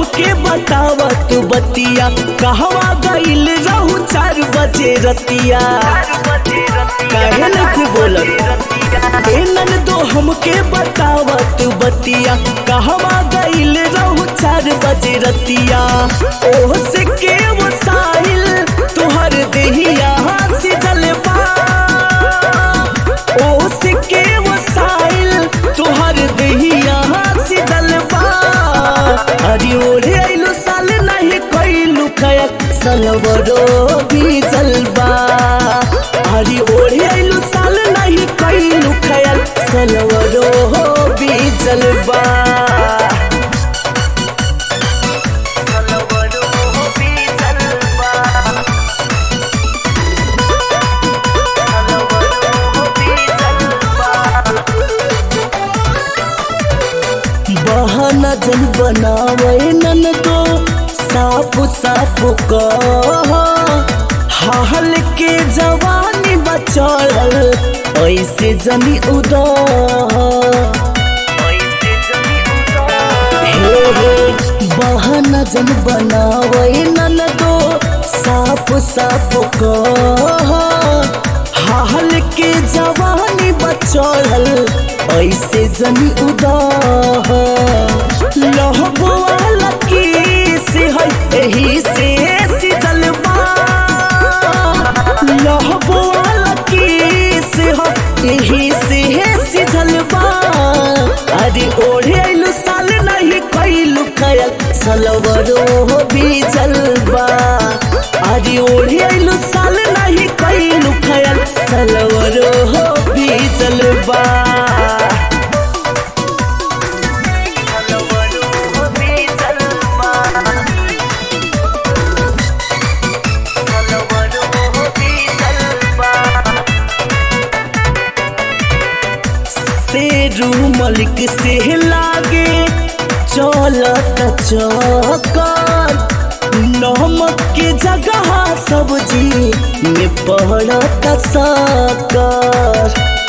हमके बतावा तू बतिया कहवा गईल रहू चार बजे रतिया काहे नहीं बोलत ए ननदो हमके बतावा तू बतिया कहवा गईल रहू चार बजे रतिया ओह से के वो साहिल तुहर देहिया सिजल बा ओह से के वो साहिल तुहर देहिया सिजल बा अरे ओढ़े आइलो साल नहीं कइलू खयक सलवरो भी जलबा अरे ओढ़े आइलो साल नहीं कइलू खयल सलवरो भी जलबा बहाना जन बनावे नन तो साफ साफ कह हाल के जवानी बचल ऐसे जनी उदाह हे हे बहाना जन बनावे नन तो साफ साफ कह हाल के जवानी बचल ऐसे जनी उदाह लहबुआ लकी से है एही से सिजल बा लहबुआ लकी से है एही से सिजल बा अरे ओढ़े आइलू साल नहीं कइलू खयल सलवरो भी जलबा अरे ओढ़े आइलू साल नहीं कइलू खयल सलवरो भी जलबा शेरू मलिक से लागे चलत चकर नमक के जगह सब्जी में पड़त सकर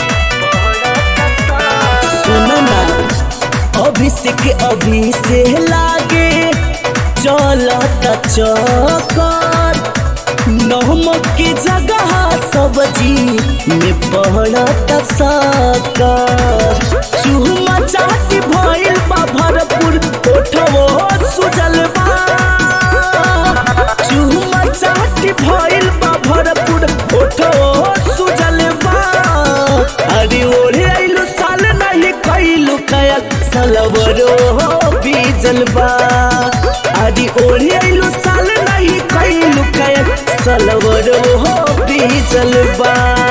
सुनना अभिषेक अभी से लागे चलत चकर नमक के जगह सब्जी में पड़त सकर चूमा चाट भइल बा भरपूर ओठवो सुजल बा चूमा चाट भइल बा भरपूर ओठवो सुजल बा अरे ओढ़े आइलू साल नहीं कइलू खयल सलवरो बीजल बा अरे ओढ़े आइलू साल नहीं कइलू खयल सलवरो बीजल बा